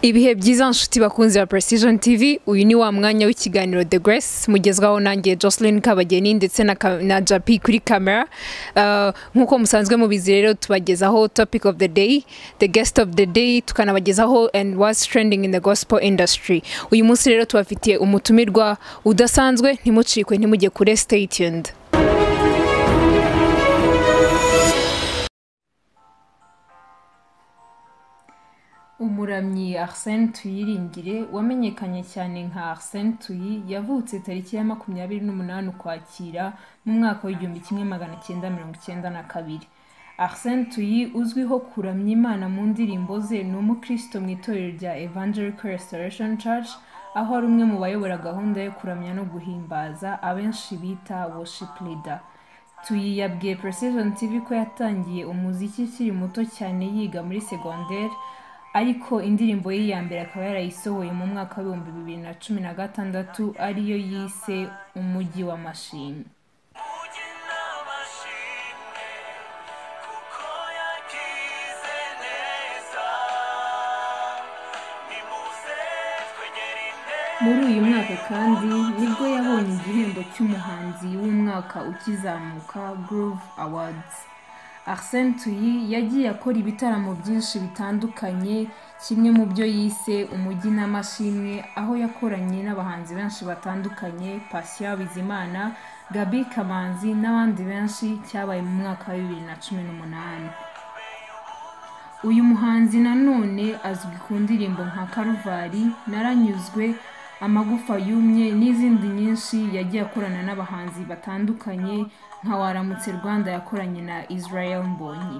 ibihe byiza nshuti bakunzi ba precision tv uyu ni wa mwanya w'ikiganiro the grace mugezwaho nanjye jocelyn kabageni ndetse na, ka- na japi kuri kamera Uh, nk'uko musanzwe mubizi rero tubagezaho topic of the day the guest of the day tukanabagezaho and what's trending in the gospel industry uyu munsi rero tubafitiye umutumirwa udasanzwe ntimucikwe ntimujye kure stay tuned umuramyi arsene tuyiringire wamenyekanye cyane nka arsene tuyi yavutse tariki ya makumyabiri n'umunani ukwakira mu mwaka w'igihumbi kimwe magana cyenda mirongo icyenda na kabiri arsene tuyi uzwiho kuramya imana mu ndirimbo ze ni umukristo mu itorero rya evangelical restoration church aho ari umwe mu bayobora gahunda yo kuramya no guhimbaza abenshi bita worship leader tuyi yabwiye precision tv ko yatangiye umuziki ukiri muto cyane yiga muri segonderi ariko indirimbo ye ya mbere akaba yarayisohoye mu mwaka w'ibihumbi bibiri na cumi na gatandatu ariyo yise umujyi w'amashimwe muri uyu mwaka kandi nibwo yabonye igihembo cy'umuhanzi w'umwaka ukizamuka groove awards arsene tuyi yagiye akora ibitaramo byinshi bitandukanye kimwe mu byo yise umujyi n'amashimwe aho yakoranye n'abahanzi benshi batandukanye patient bizimana gabi kamanzi n'abandi benshi cyabaye mu mwaka wa bibiri na cumi n'umunani uyu muhanzi nanone azwi ku ndirimbo nka karuvari naranyuzwe amagufa yumye n'izindi nyinshi yagiye akorana n'abahanzi batandukanye nka waramutse rwanda yakoranye na israel mbonyi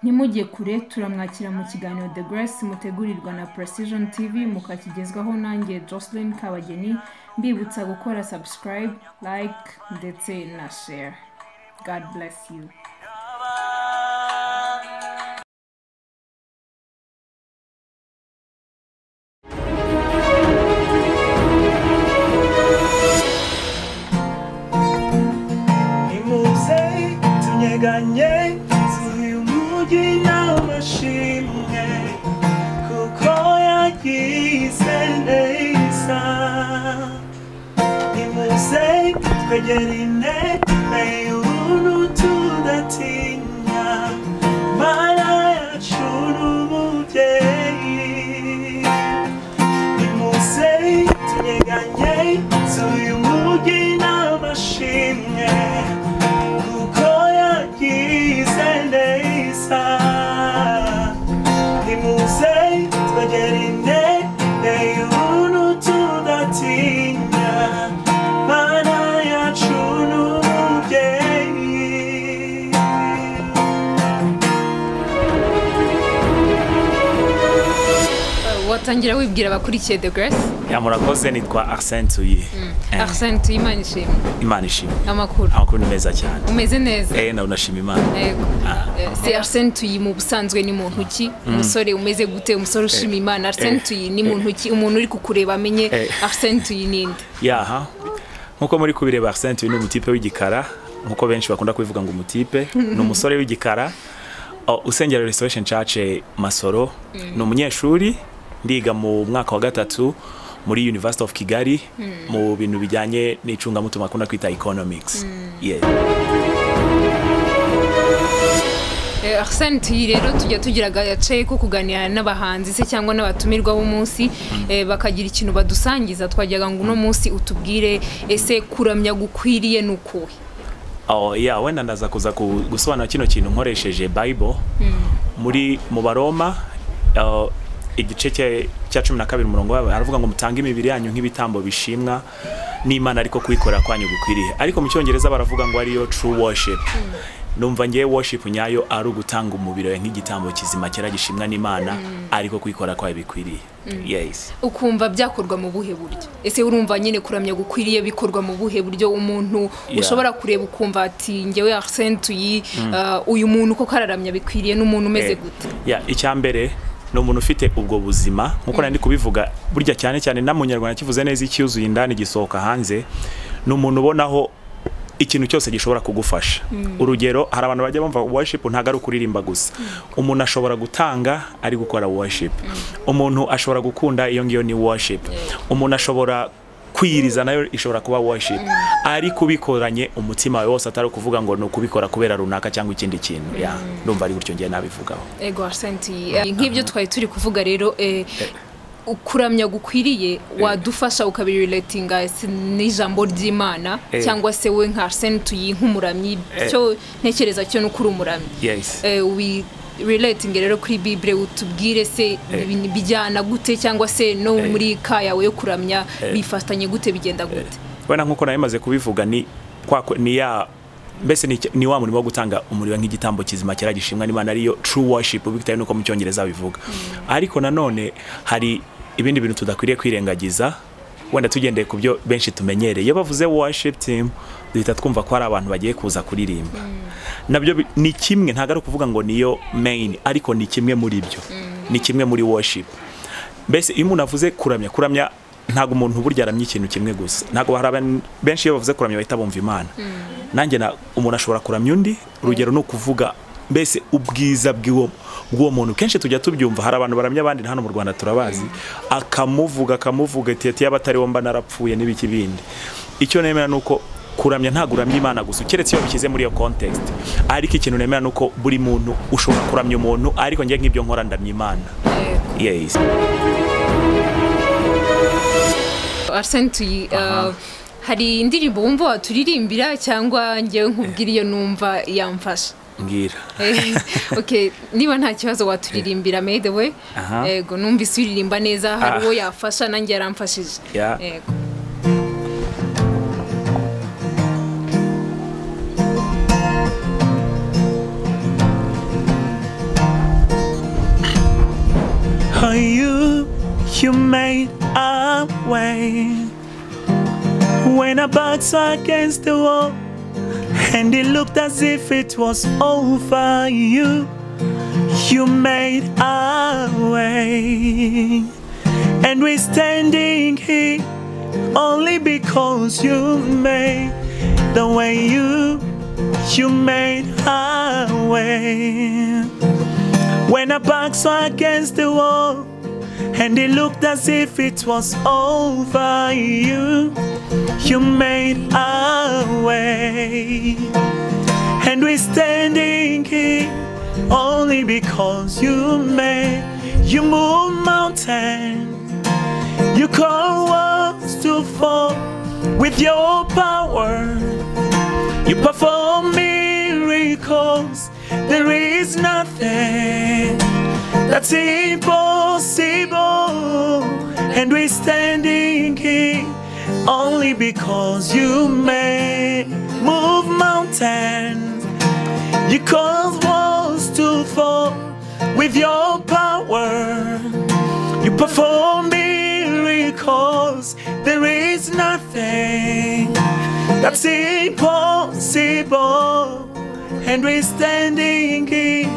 ntimujye kure turamwakira mu kiganiro the grace mutegurirwa na precision tv mukakigezwaho nanjye jocelyn kabageni mbibutsa gukora subscribe like ndetse na share god bless you nimuze tunyeganye tuyu mujyi n'amashimwe kuko yagize neza nimuze twegerine nayunu tudatinya mana yacu n'umubyeyi nimuze tunyeganye z'uyu mujyi n'amashimwe kuko yagize neza nimuze twegerine eyunu tudatinya mana yacu n'umubyeyi watangira wibwira abakurikiye the grace ya murakoze nitwa arsene tuyi Eh, arsene tuyimana ishimwe imana ishimwe amakuru amakuru ni meza cyane umeze neza eh nawe unashima imana yego Ah. Eh, si arsene tuyi mu busanzwe ni muntu ki umusore umeze gute umusore ushima imana arsene Eh. tuyi ni muntu ki umuntu uri kukureba amenye Eh. arsene tuyi ninde yaha nkuko muri kubireba arsene tuyi ni umutipe w'igikara nkuko benshi bakunda kubivuga ngo umutipe ni umusore w'igikara o, usengera restoration church eh, masoro ni umunyeshuri ndiga mu mwaka wa gatatu muri university of kigali mu bintu bijyanye n'icungamutungo akunda kwita economics yeah. Eh, arsene tuyi rero tujya tugira agace ko kuganira n'abahanzi se cyangwa n'abatumirwa b'umunsi eh, bakagira ikintu badusangiza twajyaga ngo uno munsi utubwire ese kuramya gukwiriye ni ukuhe Oh, yeah, wenda ndaza kuza ku- gusobanura kino kintu nkoresheje bible muri mu baroma uh, igice cya- cya cumi na kabiri umurongo wawe aravuga ngo mutange imibiri yanyu nk'ibitambo bishimwa n'imana ariko kuyikorera kwanyu gukwiriye ariko mu cyongereza baravuga ngo ariyo true worship numva ngewe worship nyayo ari ugutanga umubiri wawe nk'igitambo kizima cyera gishimwa n'imana ariko kuyikorera kwayo bikwiriye yes ukumva byakorwa mu buhe buryo ese urumva nyine kuramya gukwiriye bikorwa mu buhe buryo umuntu Yeah. ushobora kureba ukumva ati ngewe arsene tuyi ah, uyu muntu koko araramya bikwiriye n'umuntu umeze Eh, gute ya icyambere ni umuntu ufite ubwo buzima nkuko nari ndi kubivuga burya cyane cyane na mu kivuze neza icyuzuye indani gisohoka hanze ni umuntu ubonaho ikintu cyose gishobora kugufasha urugero hari abantu bajya bumva worship ntabwo ari ukuririmba gusa umuntu ashobora gutanga ari gukora worship umuntu ashobora gukunda iyo ngiyo ni worship umuntu ashobora kwiyiriza nayo ishobora kuba worship ariko ubikoranye umutima wawe wose atari ukuvuga ngo ni ukubikora kubera runaka cyangwa ikindi kintu Yeah, ndumva ari gutyo ngiye nabivugaho ego arisenti nk'ibyo twari turi kuvuga rero eh, kuramya gukwiriye wadufasha ukabiriletinga n'ijambo ry'imana Eh. cyangwa se we nka arisenti tuyi nk'umuramyi cyo ntekereza cyo ni uko uri umuramyi yes relatingi rero kuri bibure utubwire se ibi- bijyana gute cyangwa se no muri ka yawe yo kuramya bifatanye gute bigenda gute wenda nkuko nawe maze kubivuga ni kwa kwe- ni ya mbese ni, ni wa murimo wo gutanga umuriro nk'igitambo kizima cyera gishimwa n'imana ariyo true worship bitewe n'uko mu cyongereza bivuga ariko nanone hari ibindi bintu tudakwiriye kwirengagiza wenda tugendeye ku byo benshi tumenyereye iyo bavuze worship team duhita twumva ko hari abantu bagiye kuza kuririmba nabyo bi- ni kimwe ntabwo ari ukuvuga ngo niyo main ariko ni kimwe muri byo ni kimwe muri worship mbese iyo umuntu avuze kuramya kuramya ntabwo umuntu burya aramya ikintu kimwe gusa ntabwo hari abantu benshi iyo bavuze kuramya bahita bumva imana nanjye na- umuntu ashobora kuramya undi urugero ni ukuvuga mbese ubwiza bw'uwo bw'uwo muntu kenshi tujya tubyumva hari abantu baramya abandi na hano mu rwanda turabazi akamuvuga akamuvuga ati ati yaba atari we mba narapfuye n'ibiki bindi icyo nemera ni uko kuramya ntabwo uramya imana gusa keretse iyo bishyize muri iyo context ariko ikintu nemera ni uko buri muntu ushobora kuramya umuntu ariko njye nk'ibyo nkora ndamya imana yes. arisenti hari indirimbo wumva waturirimbira cyangwa ngewe nkubwira iyo numva yamfasha mbwira Eh, okay niba nta kibazo waturirimbira made the way Aha. yego numvise uririmba neza hari Ah. uwo yafasha nanjye yaramfashije Yeah. yego Oh, you, you made a way when I back's against the wall, and it looked as if it was over. You, you made a way, and we're standing here only because you made the way. You, you made a way. When our backs were against the wall, and it looked as if it was over, you, you made our way. And we're standing here only because you made, you move mountains, you call walls to fall with your power. You perform miracles. There is nothing that's impossible. And we're standing here only because you made move mountains. You cause walls to fall with your power. You perform miracles. There is nothing that's impossible. And we're standing here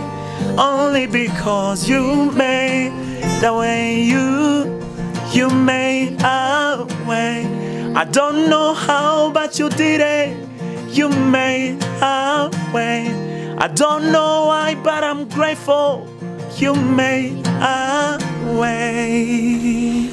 only because you made the way you, you made a way. I don't know how, but you did it. You made a way. I don't know why, but I'm grateful. You made a way.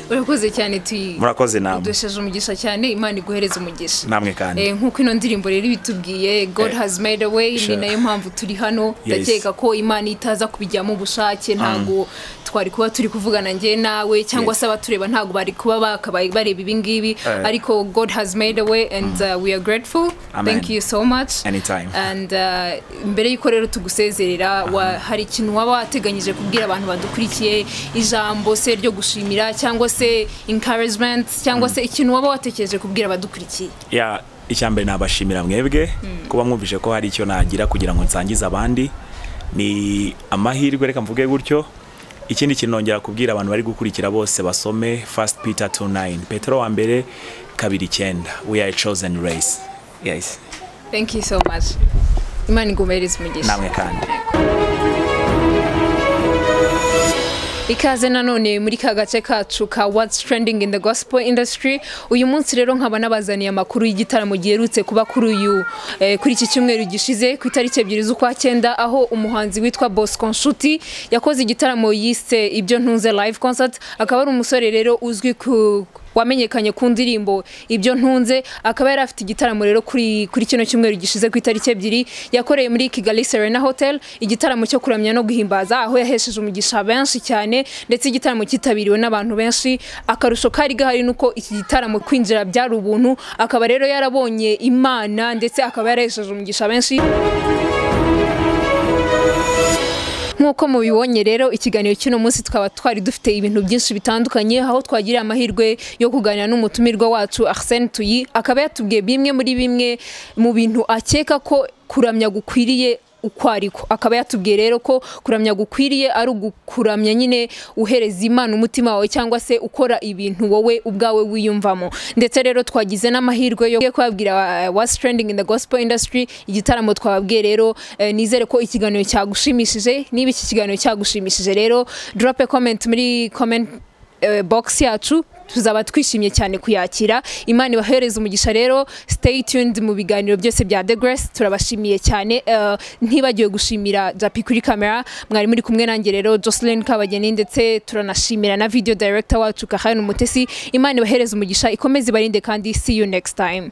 urakoze cyane tuyi murakoze namwe udusheje umugisha cyane imana iguhereze umugisha namwe kandi Eh, nk'uko ino ndirimbo rero ibitubwiye god Eh, has made a way ni sure. nayo mpamvu turi hano Yes. ndakeka ko imana itaza kubijyamo ubushake ntabwo twari kuba turi kuvugana njye nawe cyangwa Yes. se abatureba ntabwo bari kuba bakabaye bareba ibingibi ariko god has made a way and uh, we are grateful Amen. thank you so much Anytime. and uh, mbere y'uko rero tugusezerera wa- hari ikintu waba wateganyije kubwira abantu badukurikiye ijambo se ryo gushimira cyangwa se encouragement cyangwa se ikintu waba watekereje kubwira abadukurikiye ya icyambere nabashimira mwebwe kuba mwumvise ko hari icyo nagira kugira ngo nsangize abandi ni amahirwe reka mvuge gutyo ikindi kintu nongera kubwira abantu bari gukurikira bose basome first peter 29 petero wa mbere kabiri icyenda we are a chosen race yes thank you so much imana igumereze umugisha namwe kandi ikaze nanone muri ka gace kacu ka what's trending in the gospel industry uyu munsi rero nkaba nabazaniye amakuru y'igitaramo giherutse kuba kuri uyu eh, kuri iki cyumweru gishize ku itariki ebyiri z'ukwa cyenda aho umuhanzi witwa Bosco Nshuti yakoze igitaramo yise ibyo ntunze live concert akaba ari umusore rero uzwi ku wamenyekanye ku ndirimbo ibyo ntunze akaba yari afite igitaramo rero kuri kuri kino cyumweru gishize ku itariki ebyiri yakoreye muri Kigali Serena Hotel igitaramo cyo kuramya no guhimbaza aho yahesheje umugisha benshi cyane ndetse igitaramo cyitabiriwe n'abantu benshi akarusho kari gahari nuko iki gitaramo kwinjira byari ubuntu akaba rero yarabonye imana ndetse akaba yarahesheje umugisha benshi nk'uko mubibonye rero ikiganiro cy'uno munsi twaba twari dufite ibintu byinshi bitandukanye aho twagiriye amahirwe yo kuganira n'umutumirwa wacu Arsene Tuyi akaba yatubwiye bimwe muri bimwe mu bintu akeka ko kuramya gukwiriye uko ariko akaba yatubwiye rero ko kuramya gukwiriye ari ugukuramya nyine uhereza imana umutima wawe cyangwa se ukora ibintu wowe ubwawe wiyumvamo ndetse rero twagize n'amahirwe yo kubabwira uh, what's trending in the gospel industry igitaramo twababwiye rero eh, nizere ko ikiganiro cyagushimishije niba iki kiganiro cyagushimishije rero drop a comment muri comment eh, box yacu tuzaba twishimye cyane kuyakira imana ibahereza umugisha rero stay tuned mu biganiro byose bya The Grace turabashimiye cyane Eh, ntibagiwe gushimira Japi kuri kamera mwari muri kumwe nanjye rero Jocelyn Kabageni ndetse turanashimira na video director wacu Kahana Umutesi imana ibahereza umugisha ikomeze ibarinde kandi see you next time